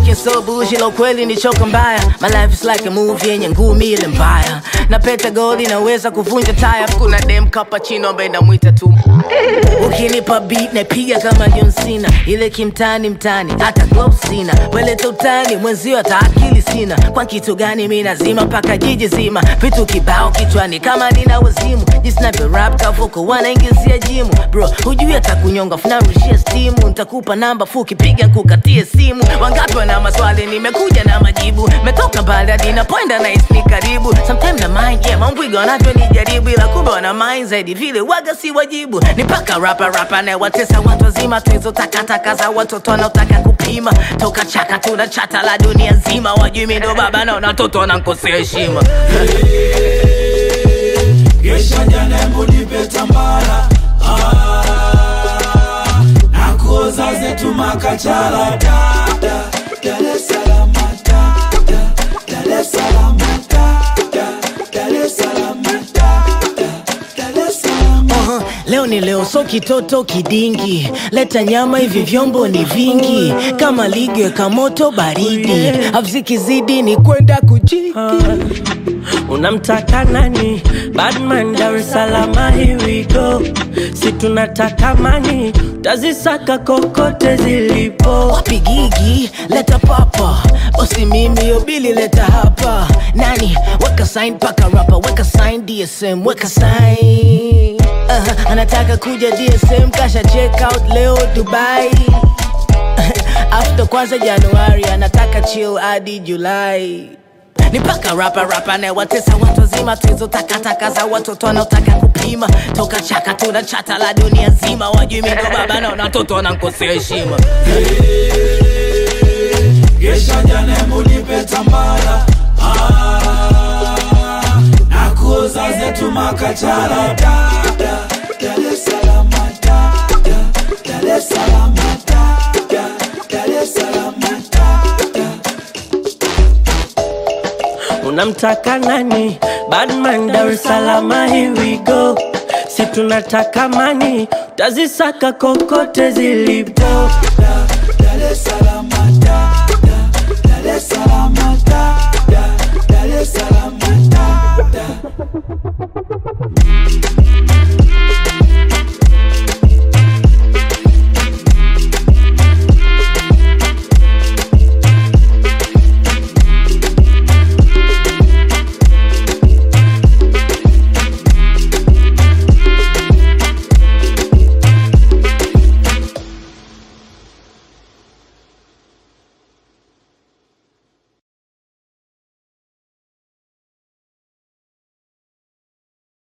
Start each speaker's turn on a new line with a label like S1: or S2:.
S1: looking so bullshit, lo kweli ni choka mbaya. My life is like a movie yenye ngumi ile mbaya. Na peta gold inaweza kuvunja taya. Kuna dem cappuccino ambaye namwita tu. Ukinipa beat napiga kama John Cena, ile kimtani mtani, hata gloves sina. Weleta utani mwenzio, hata akili sina. Kwa kitu gani mi nazima mpaka jiji zima, vitu kibao kichwani kama nina wazimu. Jinsi navyo rap kavuko wanaingizia jimu, bro hujui hata kunyonga, funarushia stimu. Nitakupa namba fuki, piga kukatie simu. Wangapi wana maswali, nimekuja na majibu. Metoka mbali hadi napoenda na ni karibu. Sometimes na mind yeah, mambwiga wanavyonijaribu, ila kumbe wana mind zaidi vile waga si wajibu. Ni paka rapa rapa na watesa watu wazima, tuizo takataka za watoto wanaotaka kupima. Toka chaka tuna chata la dunia nzima, wajui mi ndo baba na watoto wanankosea heshima.
S2: Gesha jana embu nipe tambara ah, na kuoza zetu makachala da, da, Dar es Salaam da, da, Dar es Salaam da, da, Dar es Salaam da, da, Dar es Salaam
S1: Aha, leo ni leo, so kitoto kidingi, leta nyama, hivi vyombo ni vingi, kama ligi weka moto baridi, avzikizidi ni kwenda kujiki.
S3: Unamtaka nani? Badman Dar es Salaam, here we go. Si tunataka mani, tazisaka kokote zilipo.
S1: Wapi gigi, leta papa, bosi mimi yobili leta hapa. Nani weka sign paka rapa, weka sign DSM, weka sign. Uh, anataka kuja DSM, kasha check out leo Dubai. After kwanza Januari, anataka chill hadi Julai. Ni paka rapa rapa na watesa watu wazima, tuizo takataka za watoto wanaotaka kupima. Toka chaka tuna chata la dunia nzima, wajui mi ndo baba na watoto wanankosea heshima.
S2: Gesha jana embu nipe tambara ah, na kuoza zetu makachala da, da, Dar es Salaam da, da, Dar es Salaam da, da, Dar es Salaam da, da.
S3: Unamtaka nani? Badman Dar es Salaam, here we go. Si tunataka mani, tazisaka kokote zilipo.
S2: da, Dar es Salaam da, da, Dar es Salaam da, da, Dar es Salaam da, da.